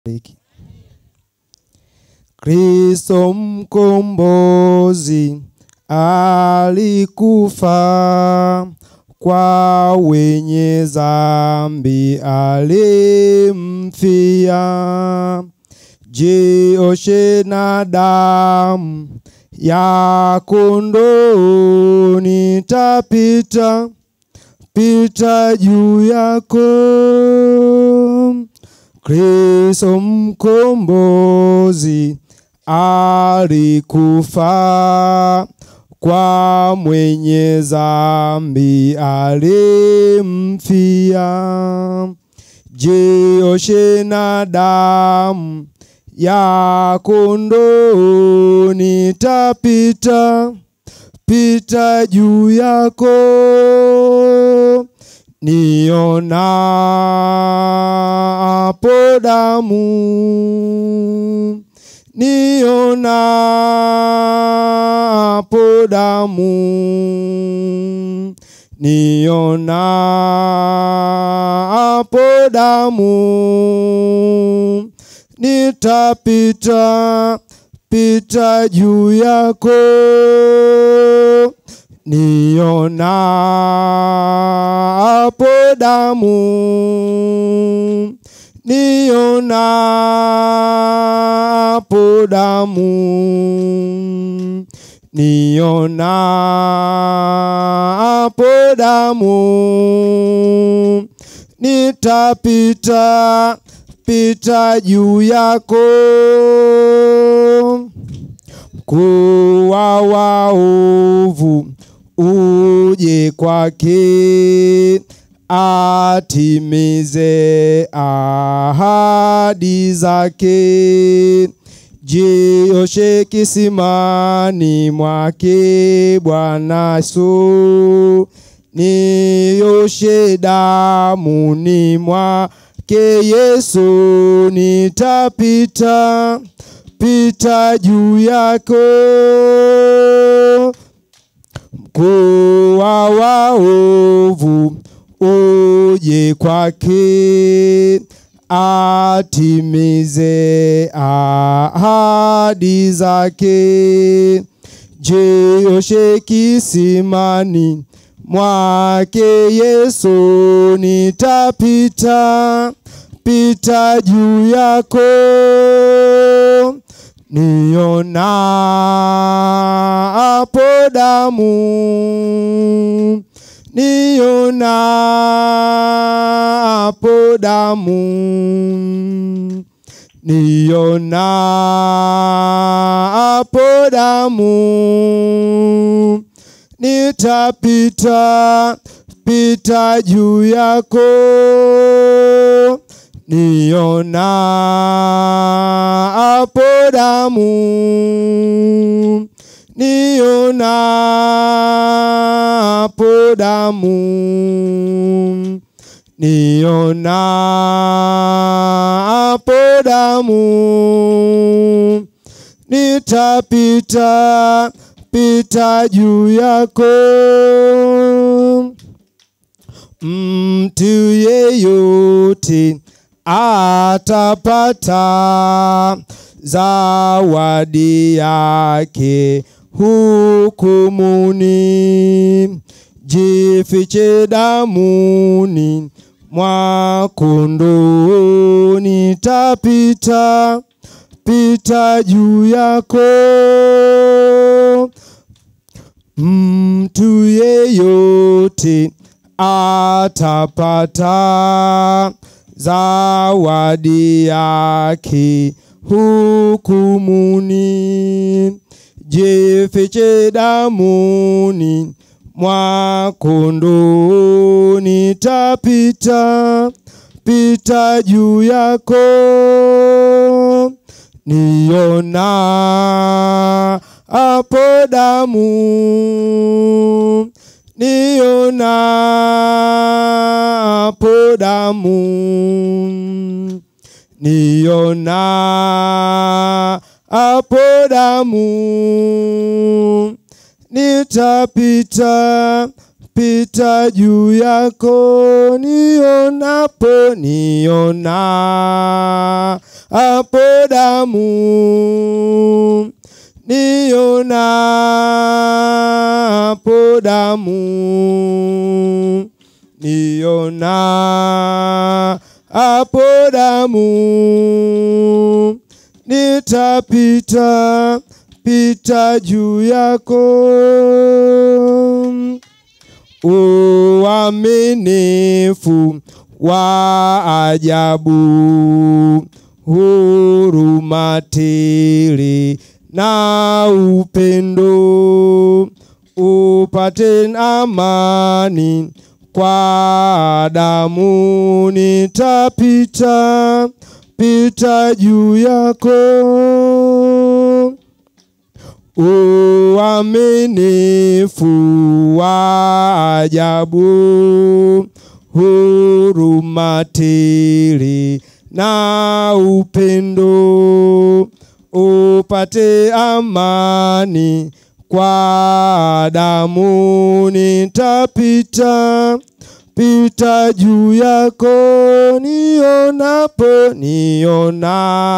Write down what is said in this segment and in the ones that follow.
Bariki. Kristo mkombozi alikufa kwa wenye dhambi alimfia. Jioshe na damu ya kondoo, nitapita pita juu yako. Kristo mkombozi alikufa kwa mwenye dhambi alimfia. Jioshe na damu ya kondoo, nitapita pita juu yako. Nionapo damu, nionapo damu, nionapo damu, nitapita pita juu yako. Nionapo damu, nionapo damu, nionapo damu, nitapita pita juu yako. Mkuu wa waovu uje kwake, atimize ahadi zake. Jioshe kisimani mwake Bwana Yesu, nioshe damuni mwake Yesu, nitapita pita juu yako. Mkuu wa waovu uje kwake, atimize ahadi zake. Jioshe kisimani mwake Yesu, nitapita pita juu yako. Nionapo damu, nionapo damu, nionapo damu, nitapita pita juu yako. Nionapo damu, nionapo damu, nionapo damu, nitapita pita juu yako. Mtu yeyote atapata zawadi yake hukumuni. Jifiche damuni mwa kondoo, nitapita pita juu yako. Mtu yeyote atapata zawadi yake hukumuni. Jifiche damuni mwa kondoo, nitapita pita juu yako. Niona hapo damu, niona hapo damu, niona hapo damu, nitapita pita juu yako nionapo niona hapo damu niona hapo damu niona hapo damu nitapita pita juu yako uaminifu wa ajabu huruma tele na upendo upate amani kwa damu nitapita pita juu yako uaminifu wa ajabu huruma tele na upendo upate amani kwa damu nitapita pita juu yako nionapo niona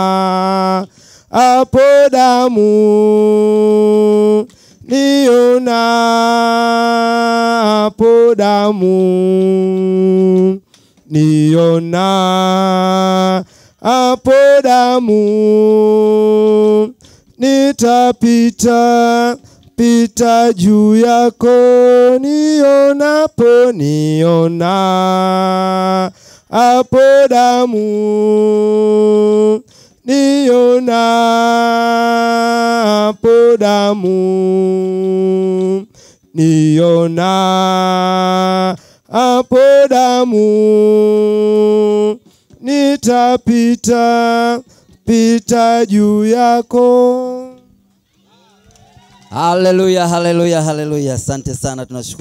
hapo damu niona hapo damu niona hapo damu nitapita pita juu yako nionapo niona hapo damu niona hapo damu niona hapo damu nitapita pita juu yako Haleluya, haleluya, haleluya. Asante sana tunashukuru.